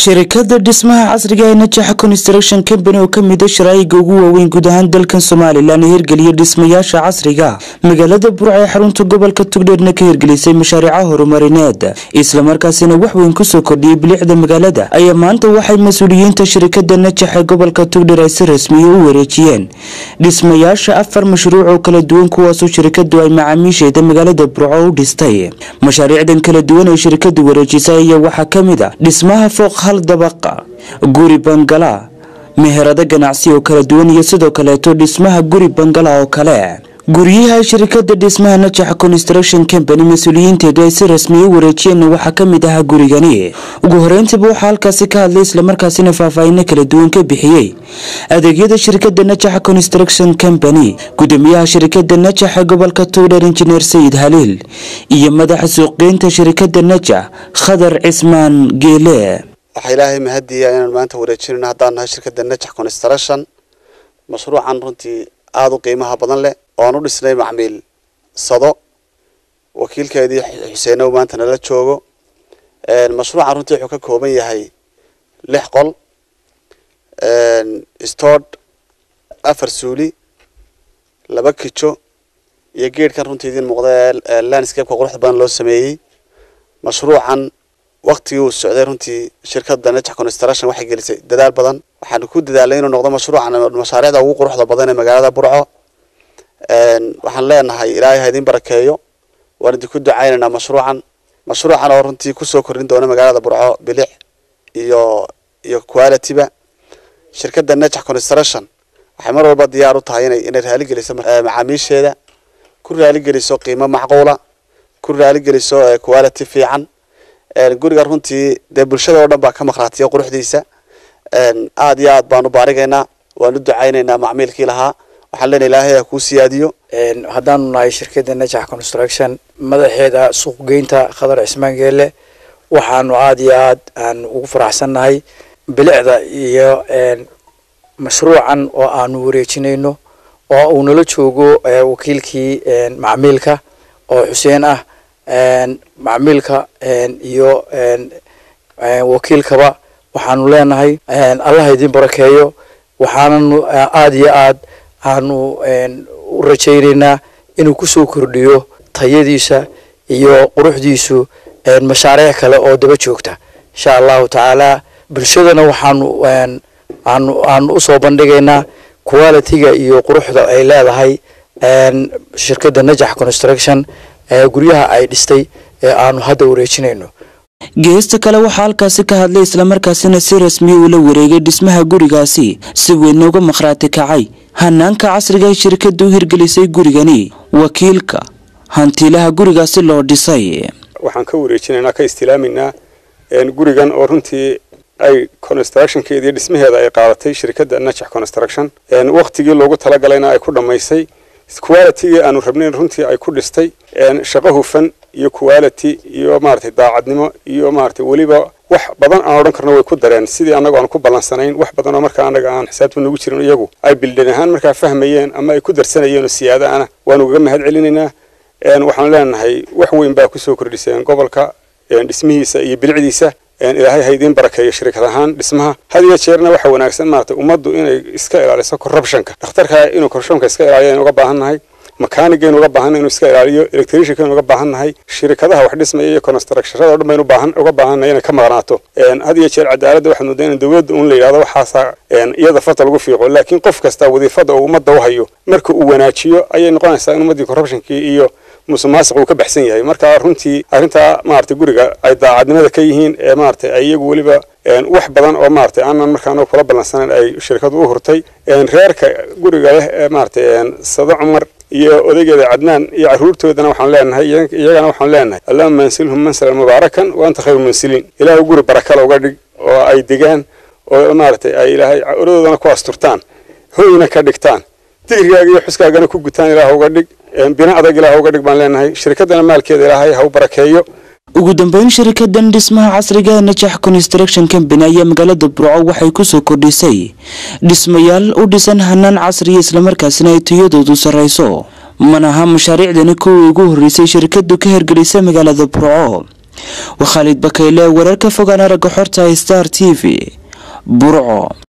shirikada dhismaha casriga ee najaxa construction company oo kamida sharaa'iga ugu waaweyn guud ahaan dalkan somalilan ee hirgeliya dhismayaasha casriga magaalada burca ee xarunta gobolka tugdheerna ka hirgelisay mashaariica horumarineed islamarkaasina wax weyn kusoo kordhiyay bilicda magaalada ayaa maanta waxay mas-uuliyiinta shirikada najax ee gobolka tugdheer ay si rasmiya u wareejiyeen dhismayaasha afar mashruuc oo kala duwan kuwaasoo shirikadu ay macaamiisheeda magaalada burco u dhistay mashaariicdan kala duwan ee shirikadu wareejisay ayaa waxaa kamid a dhismaha fooq hal dabaqa guri bangala meherado ganacsi oo kala duwan iyo sidoo kaleeto dhismaha guri bangala oo kale guryaha shirikada dhismaha najax construction company mas-uuliyiinteedu ay si rasmiya u wareejiyeen waxaa kamid ahaa gurigani ugu horeyntiiba waxaa halkaasi ka hadlay islamarkaasina faahfaahino kala duwan ka bixiyey adeegyada shirikada najax construction company gudoomiyaha shirikada najax ee gobolka tugdheer injineer sayid haliil iyo madaxa suuqgeynta shirikada najax khadar cismaan geele waxaa ilaahay mahadiya inaan maanta wareejinayno haddaan nahay shirkadda najax construction mashruucan runtii aada u qiimaha badan leh oo aan u dhisnay macmiil sado wakiilkeedii xuseenow maanta nala joogo mashruucan runtii wuxuu ka kooban yahay lix qol stord afar suuli laba kijo iyo geedhkan runtii idiin muuqda ee landscapeka quruxda badan loo sameeyey mashruucan waktigii uu socday runtii shirkadda najax construction waxay gelisay dadaal badan waxaan ku dadaalay inuu noqdo mashruucan mashaariicda ugu quruxda badan ee magaalada burco waxaan leenahay ilaahay ha idin barakeeyo waan idinku ducaynaynaa mashruucan mashruucan oo runtii kusoo kordhin doona magaalada burco bilic iyo iyo qualityba shirkadda najax construction waxay mar walba diyaar u tahay inay inay raaligeliso macaamiisheeda ku raaligeliso qiimo macquula ku raaligeliso quality fiican guriga runtii dee bulshada oo dhan baa ka maqraatiya quruxdiisa aada iyo aad baan u baarigaynaa waan u ducaynaynaa macmiilkii lahaa waxaan leenahay ilaahay ha kuu siyaadiyo haddaanu nahay shirkadda najax construction madaxeeda suuqgeynta khadar cismaan geele waxaanu aada iyo aad aan ugu faraxsannahay bilicda iyo mashruucan oo aanu wareejinayno oo uu nala joogo wakiilkii macmiilka oo xuseen ah macmiilka iyo wakiilkaba waxaanu leenahay allah idin barakeeyo waxaananu aada iyo aad aanu u rajaynaynaa inuu kusoo kordhiyo tayadiisa iyo quruxdiisu mashaariic kale oo daba joogta insha allahu tacaala bulshadana waxaanu aanu aanu usoo bandhigaynaa qualitiga iyo quruxda ay leedahay shirkadda najax construction guryaha ay dhistay ee aanu hadda wareejinayno geesta kale waxaa halkaasi ka hadlay islamarkaasina si rasmiya ula wareegay dhismaha gurigaasi si weynna uga maqhraati kacay hanaanka casriga ee shirkadda u hirgelisay gurigani wakiilka hantiilaha gurigaasi loo dhisay waxaan ka wareejinaynaa ka istiilaaminaa gurigan oo runtii ay constructionkeedii dhismaheeda ay qaadatay shirkadda najax construction waktigii loogu talagalayna ay ku dhammaysay qualitygii aanu rabnayn runtii ay ku dhistay shaqo hufan iyo quality iyo maaragtay daacadnimo iyo maaragtay weliba wax badan aan odhan karno way ku dareen sidii annagu aan ku ballansanayn wax badan oo markaa annaga aan xisaabta nagu jirin iyagu ay bildhan ahaan markaa fahmayeen ama ay ku darsanayeen oo siyaada ana waanu ugaga mahad celinaynaa waxaan leenahay wax weyn baa kusoo kordhiseen gobolka dhismihiisa iyo bilicdiisa ilaahay ha idiin barakeeyo shirikad ahaan dhismaha had iyo jeerna waxa wanaagsan maaragtay ummaddu inay iska ilaaliso corruptionka dhakhtarka inuu corruptionka iska ilaaliyo aynu uga baahan nahay makaanigaynu uga baahan inuu iska ilaaliyo electriciankaynu uga baahan nahay shirikadaha wax dhismaya iyo constructionada o dhan baynu baahan uga baahan nahay inay ka maqnaato had iyo jeer cadaaladda waxaad moodaa in dowladda un la yidhahdo waxaasaa iyada fata lagu fiiqo laakiin qof kasta wadiifada uu ummadda u hayo marka uu wanaajiyo ayay noqonaysaa in ummaddii corruptionkii iyo musuqmaasuq uu ka baxsan yahay marka runtii arrintaa maaragtay guriga ay daacadnimada ka yihiin ee maaragtay ay iyagu weliba wax badan oo maaragtay aanan markaana kula ballansanayn ay shirkadu u hurtay reerka guriga leh ee maaragtay sado cumar iyo odaygeeda cadnaan iyo carruurtoodana waxaan leenahay iyagana waxaan leenahay allahuma mansilhum mansalan mubaarakan wa anta khayru mansiliin ilaahay guri barakale uga dhig oo ay degaan oo maaragtay ay ilaahay oradoodana ku asturtaan hoyna ka dhigtaan digrigaaga iyo xuskaagana ku gutaan ilaah uga dhig bina adag ilaah uga dhig baan leenahay shirkaddana maalkeeda ilaahay ha u barakeeyo ugu dambeyn shirikadan dhismaha casriga ee najax construction company ayaa magaalada burco waxay kusoo kordhisay dhismayaal u dhisan hanaan casriya islamarkaasina ay tayadoodu sarrayso manaha mashaariicdani kuwii ugu horreysay shirkadu ka hirgelisay magaalada burco waa khaalid bakayle wararka fogaan aragga xorta star t v burco